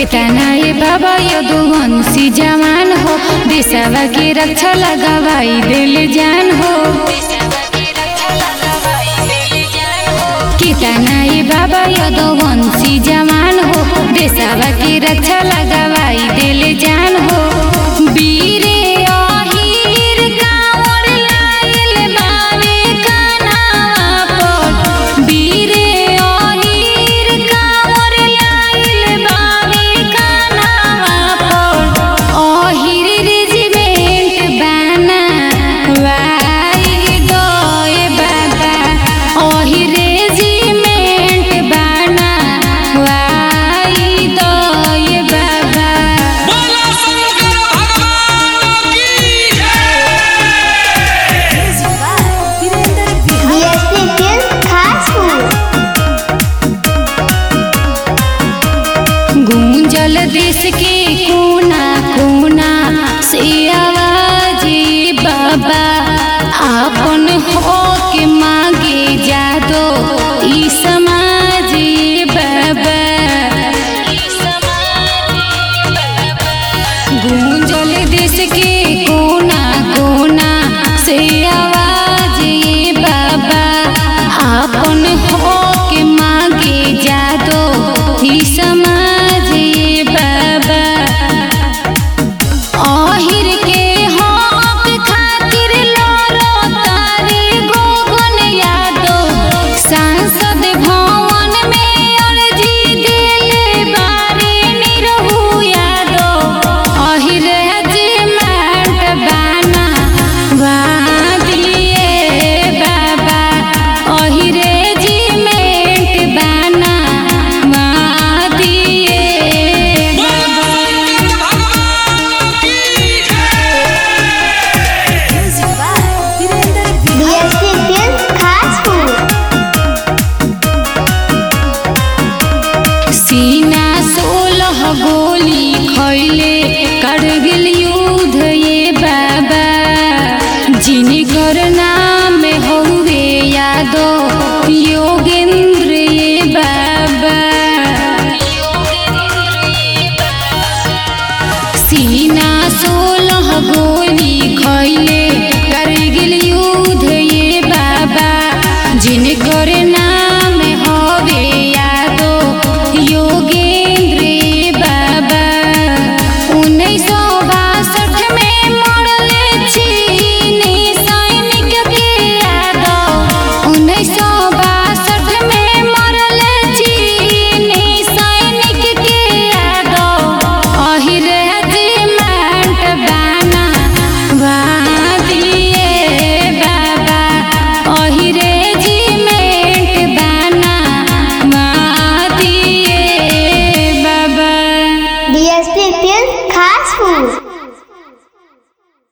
केतना ये बाबा यदुवंशी जवान हो देशवा के रक्षा लगावाई दिल जान हो केतना ये बाबा यदुवंशी जवान हो देशवा के रक्षा लगावाई दिल जान हो वीरे अहिर कांवर लाइल बावे कनावा पर वीरे अहिर कांवर लाइल बावे कनावा पर अहिर रेजिमेंट बाना वाई गए बाबा अहिर रेजिमेंट बाना वाई गए बाबा बोलो शंकर भगवान की DSP Film Kharagpur. गूंजल देश के कोना कोना से आवाज बाबा आपन हो के मांगे जादो ईसा